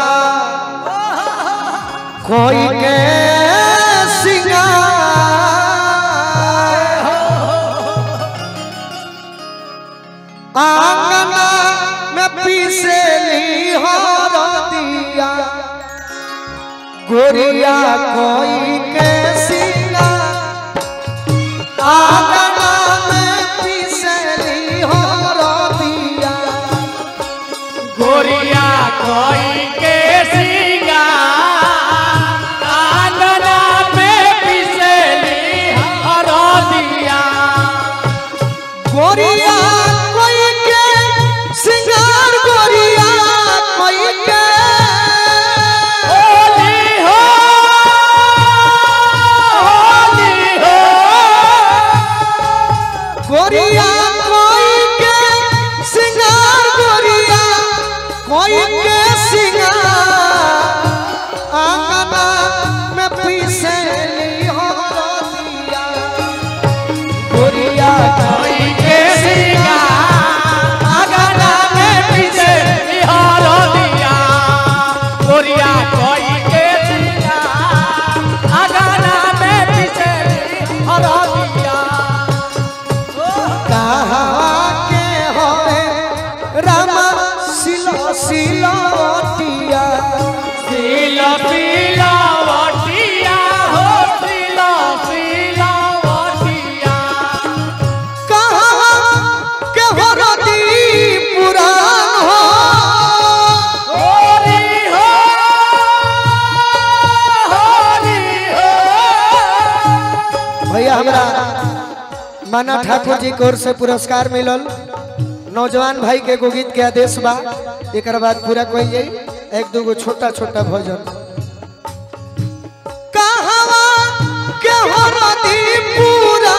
कोई के सिंगार आंगना में पीसेली हर दिया गोरिया कोई के सिंगार आंगना में पीसेली हर दिया गोरिया कोई के सिंगार आंगना में पिसली हरदिया गोरिया कोई के सिंगार गोरिया कोई के होली हो होली हो गोरिया कोई के सिंगार गोरिया कोई के सिंगार आंगना में पीसेली हो दिया गोरिया कोई के सिंगार आंगना में पिसली हरदिया गोरिया कोई के सिंगार आंगना में पिसली हरदिया कहाँ के होए रामा सिलो सिलोटिया सिला सिला वटिया हो सिला सिला वटिया कहाँ के हो रती पुराण हो होली हो होली हो भैया हमरा माना ठाकुर जी की ओर से पुरस्कार मिलल नौजवान भाई के एगो गीत के आदेश बा एक बाद पूरा कोई जाई एक दूगो छोटा छोटा भजन कहवा के हो रती पूरा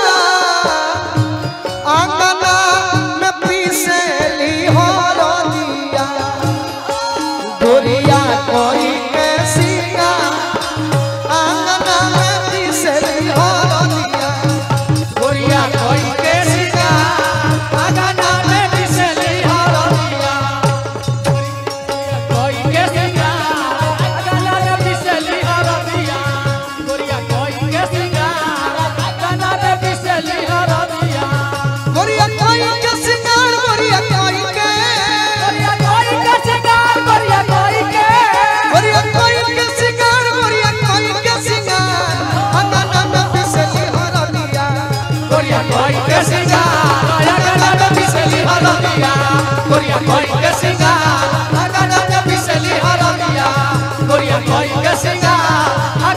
आंगना में पीसेली हो रतिया गोरिया कोई के सिंगार आंगना में पीसेली हो रतिया गोरिया कोई के सिंगार आंगना में पिसली हरदिया कोई के सिंगार आंगना में पिसली हरदिया गोरिया कोई के सिंगार आंगना में पिसली हरदिया गोरिया कोई के सिंगार गोरिया कोई के गोरिया कोई के सिंगार गोरिया कोई के गोरिया कोई के सिंगार गोरिया कोई के सिंगार आंगना में पीसेली हो रतिया गोरिया कोई के सिंगार आंगना में पिसली हरदिया गोरिया कोई के सिंगार आंगना में पिसली हरदिया गोरिया कोई के सिंगार